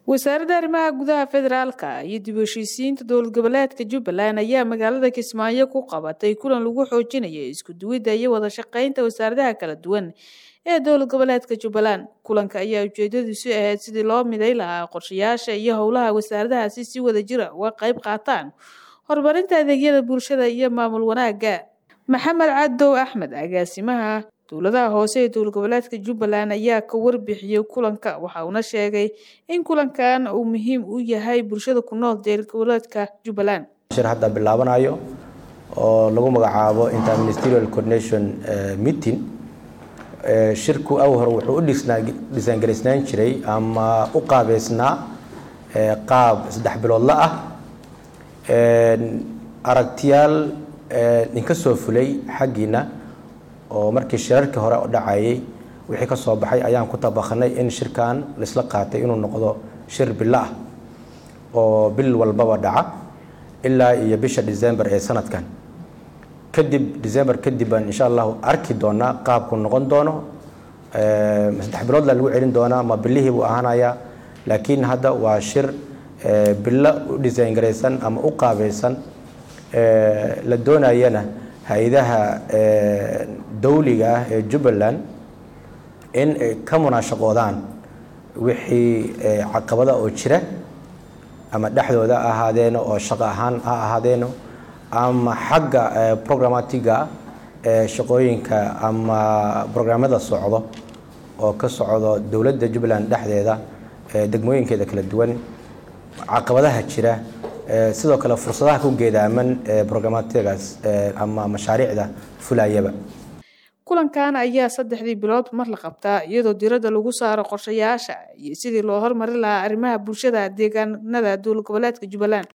wasaaradda arrimaha gudaha federaalka iyo dib u heshiisiinta dowlad goboleedka jubbaland ayaa magaalada kismaayo ku qabatay kulan lagu xoojinayo isku duwidda iyo wada shaqeynta wasaaradaha kala duwan ee dowlad goboleedka jubbaland kulanka ayaa ujeedadiisu ahayd sidii loo miday lahaa qorshayaasha iyo howlaha wasaaradahaasi si wada jira uga qayb qaataan horumarinta adeegyada bulshada iyo maamul wanaagga maxamed cadow axmed agaasimaha dowladaha hoose ee dowlad goboleedka jubbaland ayaa ka warbixiyey kulanka waxa uuna sheegay in kulankan uu muhiim u yahay bulshada ku nool dowlad goboleedka jubbaland shir hadda bilaabanayo oo lagu magacaabo interministerial coordination meeting shirku aw hore wuxuu u dhisaangaraysnaan jiray ama u qaabeysnaa qaab saddex biloodla ah aragtiyaal inka soo fulay xaggiina oo markii shirarkii hore dhacayay wixii ka soo baxay ayaan ku tabakhnay in shirkan laisla qaatay inuu noqdo shir bilo ah oo bil walbaba dhaca ilaa iyo bisha december ee sanadkan kadib december kadib baan insha allahu arki doonaa qaabku noqon doono saddex biloodla lagu celin doonaa ma bilihii buu ahaanayaa laakiin hadda waa shir bilo u design garaysan ama u qaabaysan la doonayana hay-adaha dawliga ah ee jubbaland in ay ka munaashaqoodaan wixii caqabada oo jira ama dhexdooda ahaadeeno oo shaqo ahaan ha ahaadeeno ama xagga programatiga ee shaqooyinka ama brograamada socdo oo ka socdo dowladda jubbaland dhexdeeda degmooyinkeeda kala duwan caqabadaha jira sidoo kale fursadaha ku geedaaman brogramatagaas ama mashaariicda fulayaba kulankan ayaa saddexdii bilood mar la qabtaa iyadoo diradda lagu saaro qorshayaasha iyo sidii loo hormarin lahaa arrimaha bulshada deegaanada dowlad goboleedka jubbaland